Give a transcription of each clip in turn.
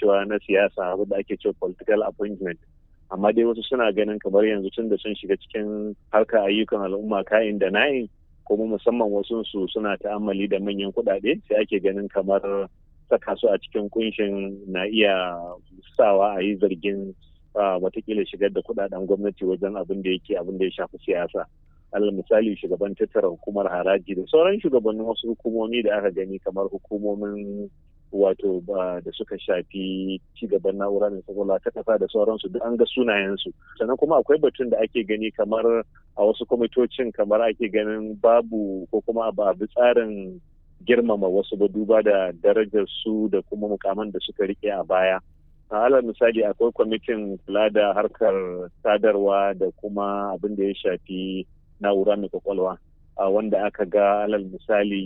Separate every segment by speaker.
Speaker 1: cewa na siyasa abin da ake cewa political appointment amma dai wasu suna ganin kamar yanzu tun da sun shiga cikin harkar ayyukan al'umma kayan da na'in kuma musamman wasu su suna ta'ammali da manyan kuɗaɗe sai ake ganin kamar saka su a cikin kunshin na iya sawa a yi zargin watakila shigar da kuɗaɗen gwamnati wajen abin da yake abin da ya shafi siyasa alal misali shugaban tattara hukumar haraji da sauran shugabannin wasu hukumomi da aka gani kamar hukumomin wato da suka shafi cigaban na'ura mai kwakwalwa ta kasa da sauransu duk an ga sunayensu sannan kuma akwai batun da ake gani kamar a wasu kwamitocin kamar ake ganin babu ko kuma ba bi tsarin girmama wasu ba duba da darajar su da kuma mukaman da suka rike a baya alal misali akwai kwamitin kula da harkar sadarwa da kuma abin da ya shafi na'ura mai kwakwalwa wanda aka ga alal misali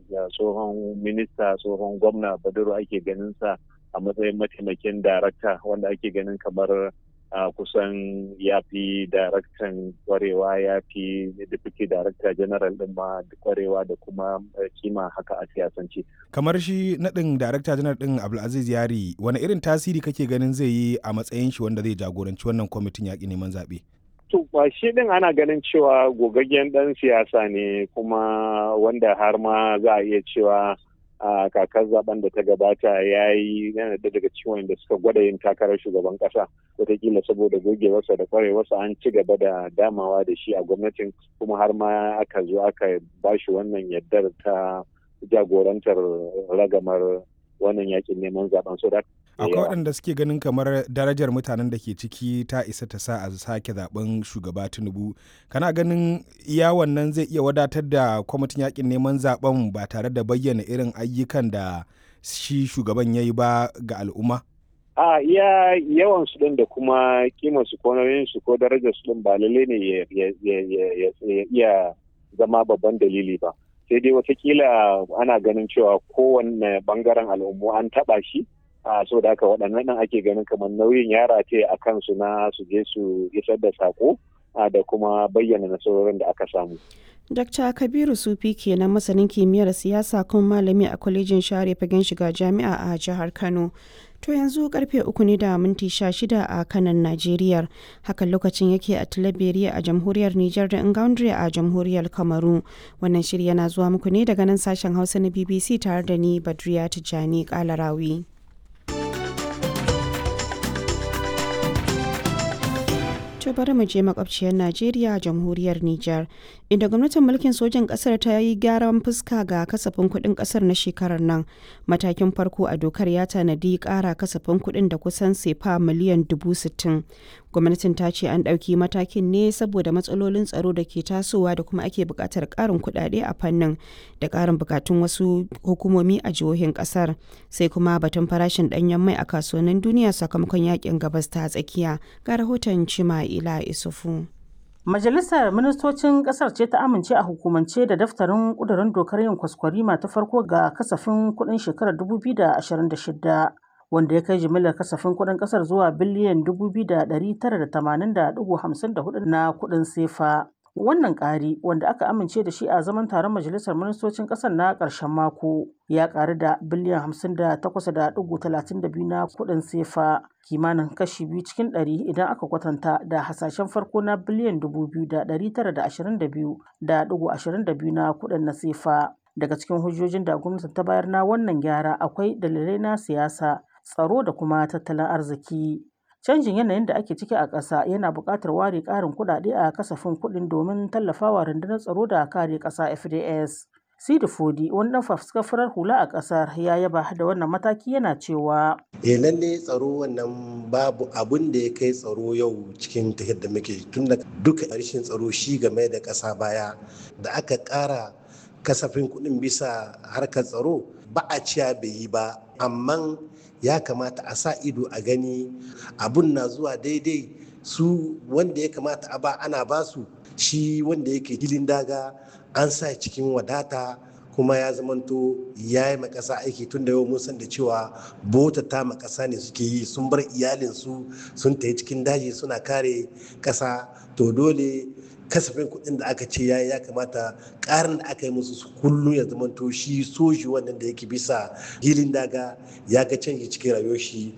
Speaker 1: tsohon minista tsohon gwamna baduru ake ganin sa a matsayin mataimakin darakta wanda ake ganin kamar kusan ya fi daraktan kwarewa ya fi deputy director general din ma kwarewa da kuma kima haka a siyasance.
Speaker 2: kamar shi naɗin darakta janar din abdulaziz yari wani irin tasiri kake ganin zai yi a matsayin shi wanda zai jagoranci wannan kwamitin yaƙi neman zaɓe?
Speaker 1: To shi din ana ganin cewa gogaggen ɗan siyasa ne kuma wanda har ma za a iya cewa a kakar zaben da ta gabata ya yi yana da daga ciwon da suka gwada yin takarar shugaban kasa wataƙila saboda gogewarsa da kwarewarsa an ci gaba da damawa da shi a gwamnatin kuma har ma aka zo aka ba shi wannan yardar ta jagorantar ragamar wannan yakin neman zaben so da
Speaker 2: akwai waɗanda suke ganin kamar darajar mutanen da ke ciki ta isa ta sa a sake zaben shugaba tinubu kana ganin iya wannan zai iya wadatar da kwamitin yakin neman zaben ba tare da bayyana irin ayyukan da shi shugaban ya yi ba ga al'umma
Speaker 1: a iya yawan su din da kuma kimar su ko nauyin su ko darajar su din ba lalle ne ya iya zama babban dalili ba sai dai watakila ana ganin cewa kowanne bangaren al'ummu an taba shi a so da haka waɗannan nan ake ganin kamar nauyin yara ce a kansu na su je su isar da sako da kuma bayyana nasarorin da aka samu.
Speaker 3: Dr. Kabiru Sufi kenan masanin kimiyyar siyasa kuma malami a kwalejin share fagen shiga jami'a a jihar Kano. To yanzu karfe uku ne da minti sha shida a kanan Najeriya. Hakan lokacin yake a Tilaberiya a jamhuriyar Nijar da Ingaundre a jamhuriyar Kamaru. Wannan shiri yana zuwa muku ne daga nan sashen Hausa na BBC tare da ni Badriya Tijjani Kalarawi. To bari mu je makwabciyar Najeriya jamhuriyar Nijar inda gwamnatin mulkin sojan kasar ta yi gyaran fuska ga kasafin kuɗin kasar na shekarar nan. Matakin farko a dokar ya tanadi ƙara kasafin kuɗin da kusan sefa miliyan dubu sittin. Gwamnatin ta ce an ɗauki matakin ne saboda matsalolin tsaro da ke tasowa da kuma ake buƙatar ƙarin kuɗaɗe a fannin da ƙarin buƙatun wasu hukumomi a jihohin ƙasar. Sai kuma batun farashin ɗanyen mai a kasuwannin duniya sakamakon yakin gabas ta tsakiya. Ga rahoton Cima Ila Isufu.
Speaker 4: Majalisar Ministocin Ƙasar ce ta amince a hukumance da daftarin ƙudurin dokar yin kwaskwarima ta farko ga kasafin kuɗin shekarar 2026 wanda ya kai jimillar kasafin kuɗin ƙasar zuwa biliyan 2,980.54 na kuɗin sefa. Wannan ƙari wanda aka amince da shi a zaman taron Majalisar Ministocin ƙasar na ƙarshen mako ya ƙaru da biliyan 58.32 na kuɗin sefa kimanin kashi biyu cikin ɗari idan aka kwatanta da hasashen farko na biliyan 2,922.22 na kuɗin na sefa. Daga cikin hujjojin da gwamnati ta bayar na wannan gyara akwai dalilai na siyasa, tsaro da kuma tattalin arziki. Canjin yanayin da ake ciki a ƙasa yana buƙatar ware ƙarin kuɗaɗe a kasafin kuɗin domin tallafawa rundunar tsaro da kare ƙasa FDS. Sidi Fodi, wani ɗan fafuskar farar hula a ƙasar ya yaba da wannan mataki yana cewa.
Speaker 5: Eh lalle tsaro wannan babu abun da ya kai tsaro yau cikin tafiyar da muke tun da duka rashin tsaro shi game da ƙasa baya da aka ƙara kasafin kuɗin bisa harkar tsaro ba a ciya bai yi ba amma ya kamata a sa ido a gani abun na zuwa daidai su wanda ya kamata a ba ana basu shi wanda yake hilin daga an sa cikin wadata kuma ya zamanto ya yi makasa aiki tun da yau mun san da cewa bota ta makasa ne suke yi sun bar iyalinsu sun tafi cikin daji suna kare kasa to dole kasafin kuɗin da aka ce yayi ya kamata ƙarin da aka yi musu kullum ya zamanto shi soji wannan da yake bisa hilin daga ya ga canji cikin rayuwar shi